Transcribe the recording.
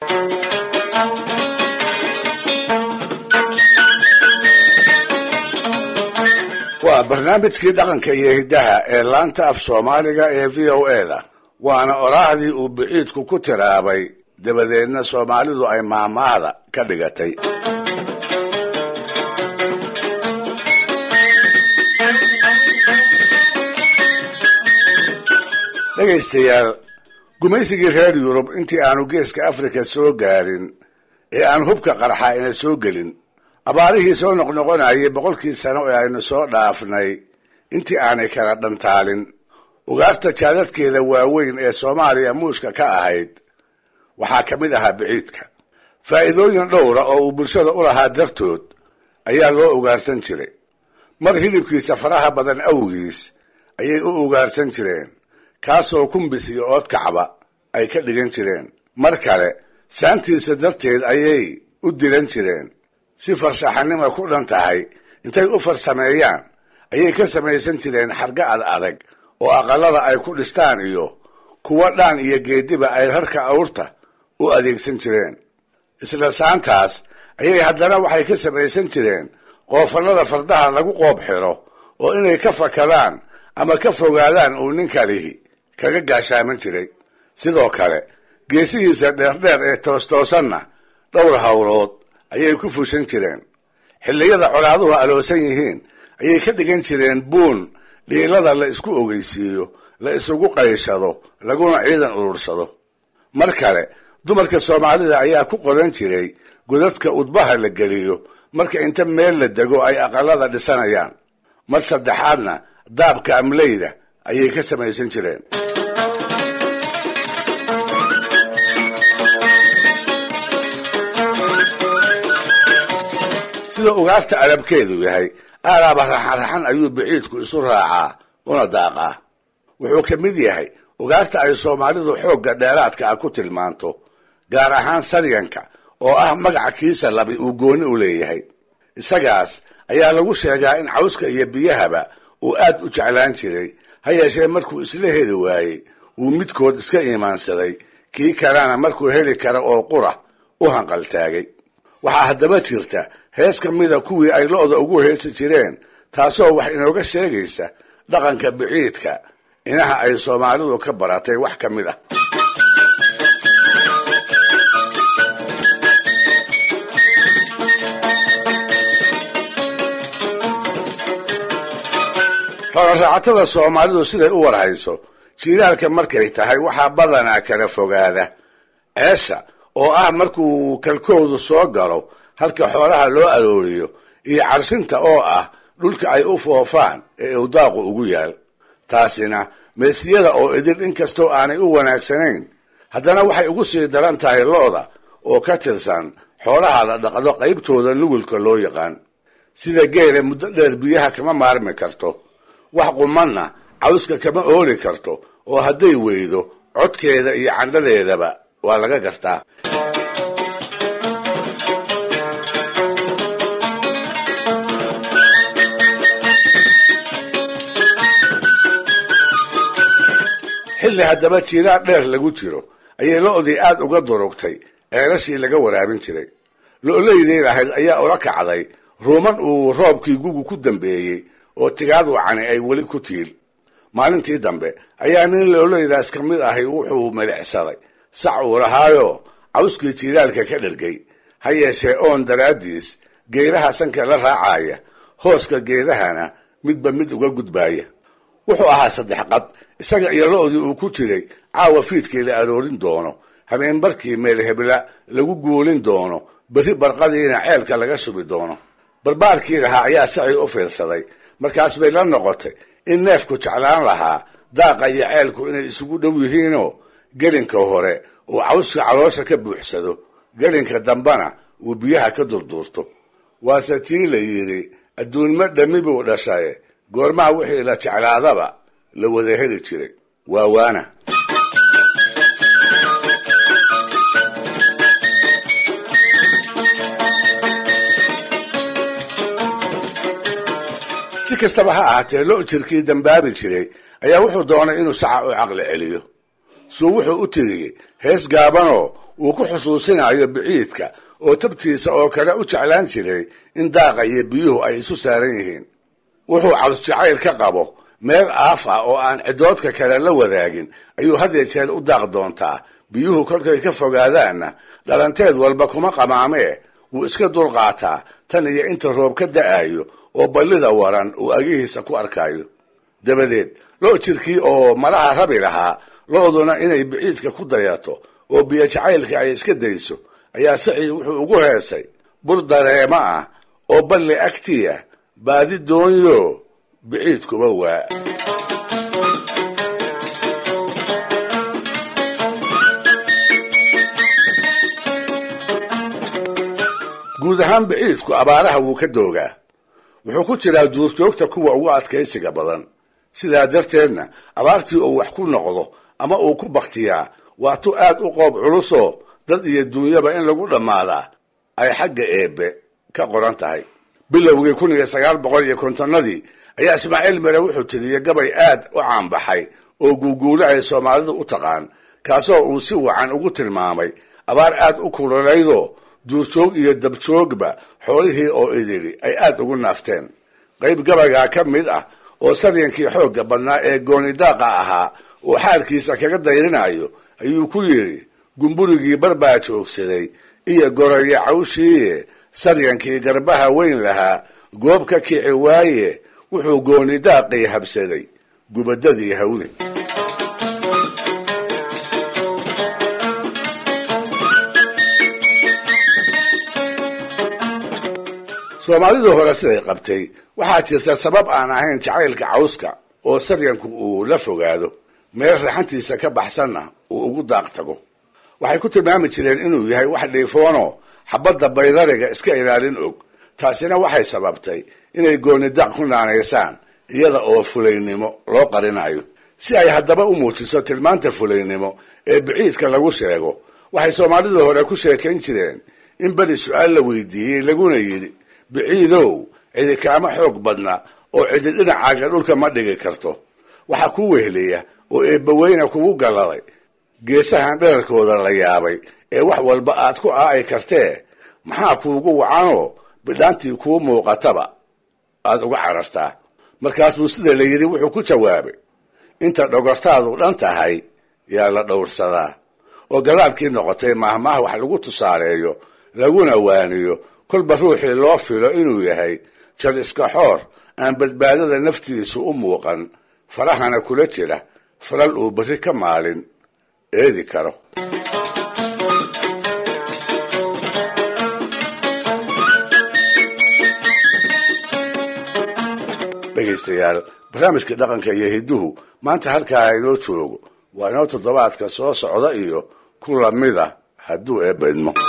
waa barnaamijkii dhaqanka iyo hiddaha ee laanta af soomaaliga ee v o eda waana oraahdii uu biciidku ku tiraabay dabadeedna soomaalidu ay maamaahda ka dhigatay dhegaystayaal gumaysigii reer yurub intii aanu geeska afrika soo gaarin ee aan hubka qarxa ina soo gelin abaarihii soo noqnoqonayay boqolkii sano ee aynu soo dhaafnay intii aanay kala dhantaalin ugaarta jaadadkeeda waaweyn ee soomaaliya muushka ka ahayd waxaa ka mid ahaa biciidka faa'iidooyin dhowra oo uu bulshada u lahaa dartood ayaa loo ugaarsan jiray mar hilibkiisa faraha badan awgiis ayay u ugaarsan jireen kaasoo kumbis iyo oodkacba ay ka dhigan jireen mar kale saantiisa darteed ayay u dilan jireen si farshaxanima ku dhan tahay intay u farsameeyaan ayay ka samaysan jireen xarga ad adag oo aqalada ay ku dhistaan iyo kuwa dhaan iyo geediba ay rarka awrta u adeegsan jireen isla saantaas ayay haddana waxay ka samaysan jireen qoofallada fardaha lagu qoob xiro oo inay ka fakadaan ama ka fogaadaan uu ninka lihi kaga gaashaaman jiray sidoo kale geesihiisa dheerdheer ee toostoosanna dhowr hawlood ayay ku fushan jireen xilliyada colaaduhu aloosan yihiin ayay ka dhigan jireen buun dhiilada la isku ogeysiiyo la isugu qayshado laguna ciidan urursado mar kale dumarka soomaalida ayaa ku qodan jiray godadka udbaha la geliyo marka inta meel la dego ay aqalada dhisanayaan mar saddexaadna daabka amleyda ayay ka samaysan jireen sida ugaarta alabkeedu yahay aalaaba raxanraxan ayuu biciidku isu raacaa una daaqaa wuxuu ka mid yahay ugaarta ay soomaalidu xoogga dheeraadka ah ku tilmaanto gaar ahaan saryanka oo ah magaca kiisa labi uu gooni u leeyahay isagaas ayaa lagu sheegaa in cawska iyo biyahaba uu aad u jeclaan jiray ha yeeshee markuu isla heli waayey uu midkood iska iimaansaday kii kalena markuu heli kara oo qura u hanqaltaagay waxaa haddaba jirta hees ka mida kuwii ay lo-da ugu heesi jireen taasoo wax inooga sheegaysa dhaqanka biciidka inaha ay soomaalidu ka baratay wax ka mid ah xooloraacatada soomaalidu siday u warhayso jiilaalka markay tahay waxaa badanaa kala fogaada ceesha oo ah markuu kalkoodu soo galo halka xoolaha loo arooriyo iyo carshinta oo ah dhulka ay u foofaan ee uu daaqu ugu yaal taasina meesiyada oo idil inkastoo aanay u wanaagsanayn haddana waxay ugu sii daran tahay lo-da oo ka tirsan xoolaha la dhaqdo qaybtooda nugulka loo yaqaan sida geela muddo dheer biyaha kama maarmi karto wax qumanna cawska kama ooli karto oo hadday weydo codkeeda iyo candhadeedaba waa laga gartaa xilli haddaba jiilaal dheer lagu jiro ayay lo-dii aad uga durugtay ceelashii laga waraabin jiray lo-laydii lahayd ayaa ula kacday ruuman uu roobkii gugu ku dambeeyey oo tigaad wacani ay weli ku tiil maalintii dambe ayaa nin lo-laydaas ka mid ahay wuxuu milicsaday sac uu lahaayo cawskii jiilaalka ka dhergay ha yeeshee oon daraaddiis geedaha sanka la raacaya hooska geedahana midba mid uga gudbaaya wuxuu ahaa saddex qad isaga iyo lo-dii uu ku jiray caawa fiidkii la aroorin doono habeenbarkii meel hebla lagu guulin doono berri barqadiina ceelka laga shubi doono barbaarkii lahaa ayaa sacii u fiirsaday markaas bay la noqotay in neefku jeclaan lahaa daaqa iyo ceelku inay isugu dhow yihiinoo gelinka hore uu cawska caloosha ka buuxsado gelinka dambena uu biyaha ka durduurto waase tii la yidhi adduunma dhammi buu dhashaye goormaha wixii la jeclaadaba la wada heli jiray waa waana si kastaba ha ahaatee lo jirkii dambaabi jiray ayaa wuxuu doonay inuu saca u caqli celiyo suu wuxuu u tiriyey hees gaabanoo uu ku xusuusinayo biciidka oo tabtiisa oo kale u jeclaan jiray in daaqa iyo biyuhu ay isu saaran yihiin wuxuu caws jacayl ka qabo meel aaf ah oo aan cidoodka kale la wadaagin ayuu hadya jeer u daaq doontaa biyuhu kolkay ka fogaadaanna dhalanteed walba kuma qamaamee wuu iska dulqaataa tan iyo inta roob ka da'ayo oo ballida waran uu agihiisa ku arkayo dabadeed lo jirkii oo malaha rabi lahaa lo-duna inay biciidka ku dayato oo biyo jacaylka ay iska dayso ayaa sacii wuxuu ugu heesay bur dareemo ah oo balli agtiya baadi doonyo biciidkuba waa guud ahaan biciidku abaaraha wuu ka doogaa wuxuu ku jiraa duurjoogta kuwa ugu adkaysiga badan sidaa darteedna abaartii uu wax ku noqdo ama uu ku baktiyaa waa tu aad u qoob culusoo dad iyo duunyaba in lagu dhammaadaa ay xagga eebbe ka qoran tahay bilowgii kun iyo sagaal boqol iyo kontonnadii ayaa ismaaciil mere wuxuu tiriyey gabay aad u caanbaxay oo guuguule ay soomaalidu u taqaan kaasoo uu si wacan ugu tilmaamay abaar aad u kululaydoo duurjoog iyo dabjoogba xoolihii oo idili ay aad ugu naafteen qayb gabaygaa ka mid ah oo saryankii xoogga badnaa ee goonidaaqa ahaa oo xaalkiisa kaga dayrinayo ayuu ku yidhi gumburigii barbaa joogsaday iyo goraya cawshiiye saryankii garbaha weyn lahaa goob ka kici waaye wuxuu goonidaaqii habsaday gubadadii hawde soomaalidii hore siday qabtay waxaa jirta sabab aan ahayn jacaylka cawska oo saryanku uu la fogaado meel raxantiisa ka baxsanna uu ugu daaq tago waxay ku tilmaami jireen inuu yahay wax dhiifoono xabadda baydariga iska ilaalin og taasina waxay sababtay inay goonidaaq ku naanaysaan iyada oo fulaynimo loo qarinayo si ay haddaba u muujiso tilmaanta fulaynimo ee biciidka lagu sheego waxay soomaalidii hore ku sheekayn jireen in beri su-aal la weydiiyey laguna yidhi biciidow cidi kaama xoog badna oo cidi dhinacaaga dhulka ma dhigi karto waxaa kuu wehliya oo eebbaweyna kugu galladay geesahan dherarkooda la yaabay ee wax walba aad ku aa'i kartee maxaa kuugu wacanoo bidhaantii kuu muuqataba aad uga carartaa markaas buu sida la yidhi wuxuu ku jawaabay inta dhogortaadu dhan tahay yaa la dhowrsadaa oo galaabkii noqotay maahmaah wax lagu tusaaleeyo laguna waaniyo kolba ruuxii loo filo inuu yahay jal iska xoor aan badbaadada naftiisu u muuqan farahana kula jira falal uu berri ka maalin eedi karo dhegaystayaal barnaamijkii dhaqanka iyo hidduhu maanta halkaa inoo joogo waa inoo toddobaadka soo socda iyo ku lamida hadduu eebba idmo